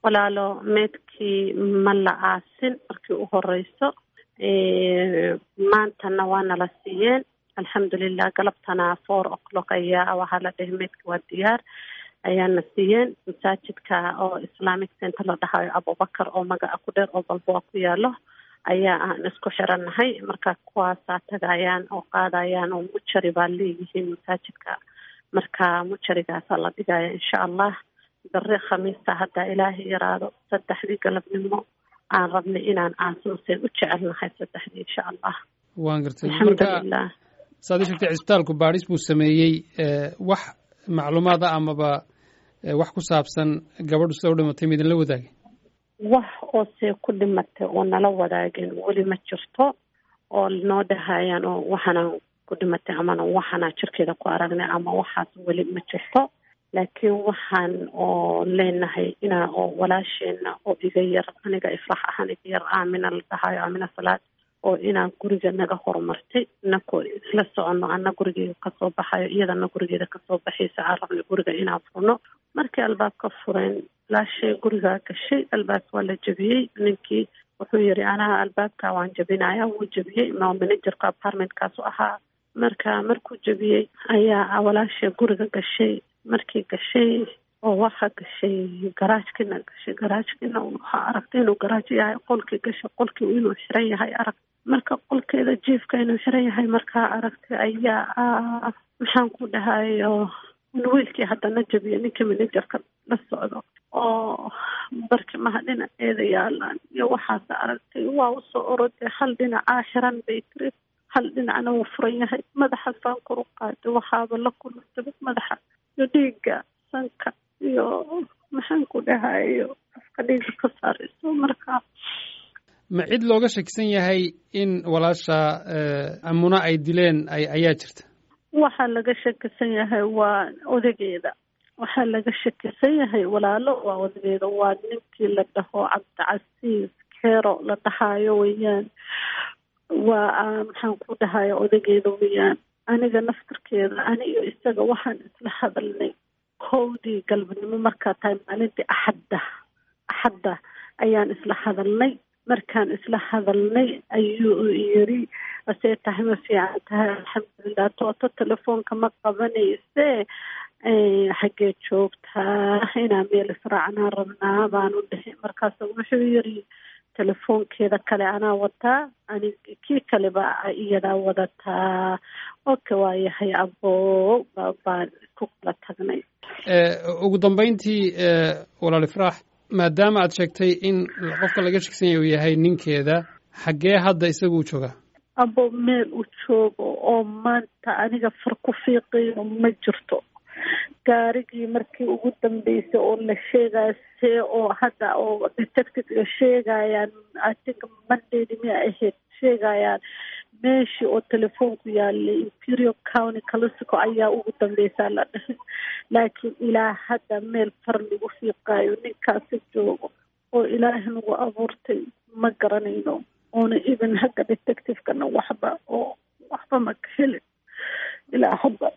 walaalo meedkii ma la aasin markii u horeyso maantana waa nala siiyeen alxamdulilah galabtana four o'clock ayaa waxaa la dhahay meedka waa diyaar ayaana siiyeen masaajidka oo islamic center la dhahayo abubakar oo magaca ku dheer oo balboa ku yaalo ayaa aan isku xirannahay marka kuwaasaa tagayaan oo qaadayaan oo mujari baa leeyihiin masaajidka marka mujarigaasa la dhigaya insha allah bari khamiista haddaa ilaahay yaraado saddexdii galabnimo aan rabnay inaan aansuuseen u jecelnahay saddexdii insha allah waan gartay alxamdulilah saad ii sheegtay cisbitaalku baadhis buu sameeyey wax macluumaad ah amaba wax ku saabsan gabadhu sida u dhimatay ma idinla wadaagay wax oo see ku dhimatay oo nala wadaageen weli ma jirto oo noo dhahayaan oo waxaanaan ku dhimatay amana waxaanaa jirkeeda ku aragnay ama waxaas weli ma jirto laakiin waxaan oo leenahay inaa oo walaasheena oo iga yar aniga ifrax ahaan iga yar aamina la dhahayo aamina salaad oo inaan guriga naga horumartay inakoo isla soconno ana gurigeeda kasoo baxayo iyadana gurigeeda kasoo baxaysa aan rabnay guriga inaan furno markii albaabka fureen laashay gurigaa gashay albaabka waa la jebiyey ninkii wuxuu yiri anaha albaabka waan jebinaya wuu jebiyey ma managerka apartmentkaasu ahaa marka markuu jebiyey ayaa walaasha guriga gashay markii gashay oo waxaa gashay garaajkiina gashay garaajkiina waxaa aragtay inuu garaaj yahay qolkii gashay qolkii inuu xiran yahay arag marka qolkeeda jiifka inuu xiran yahay markaa aragtay ayaa maxaan ku dhahayo wiilkii haddana jabiya ninkii managerka la socdo oo barkimaha dhinaceeda yaalaan iyo waxaas aragtay waa usoo oroday hal dhinacaa xiran bay tiri hal dhinacna wuu furan yahay madaxasaan kor u qaaday waxaaba la kulantaba madaxa iyo dhiigga sanka iyo maxaan ku dhahayo afka dhiigga ka saarayso marka ma cid looga shakisan yahay in walaasha amuna ay dileen ay ayaa jirta waxaa laga shakisan yahay waa odageeda waxaa laga shakisan yahay walaalo waa odageeda waa ninkii la dhaho cabdicasiis keero la dhahayo weeyaan waa maxaan ku dhahayo odageeda weeyaan aniga naftarkeeda ani iyo isaga waxaan isla hadalnay kowdii galbanimo markaa tahay maalintii axadda axadda ayaan isla hadalnay markaan isla hadalnay ayuu yiri asee tahay ma fiican tahay alxamdulilah tooto telefoonka ma qabanayse xaggee joogtaa inaa meel israacnaa rabnaa baanu dhihi markaas wuxuu yiri telefoonkeeda kale anaa wataa ani kii kaleba iyadaa wadataa oka waayahay abo baan isku kala tagnay ugu dambeyntii walaali faraax maadaama aad sheegtay in qofka laga shegsan yahay uu yahay ninkeeda xaggee hadda isagu u joogaa abo meel u joogo oo maanta aniga far ku fiiqayo ma jirto gaarigii markii ugu dambeysay oo la sheegaya see oo hadda oo detectivega sheegayaan i think mondayd miya ahayd sheegayaan meeshii oo telefoonku yaalay imperial county calisico ayaa ugu dambeysaa la dhahay laakiin ilaa hadda meel far lagu fiiqaayo ninkaasi joogo oo ilaahi nagu abuurtay ma garanayno oona even hagga detectivekana waxba oo waxba ma ka helin ilaa hadda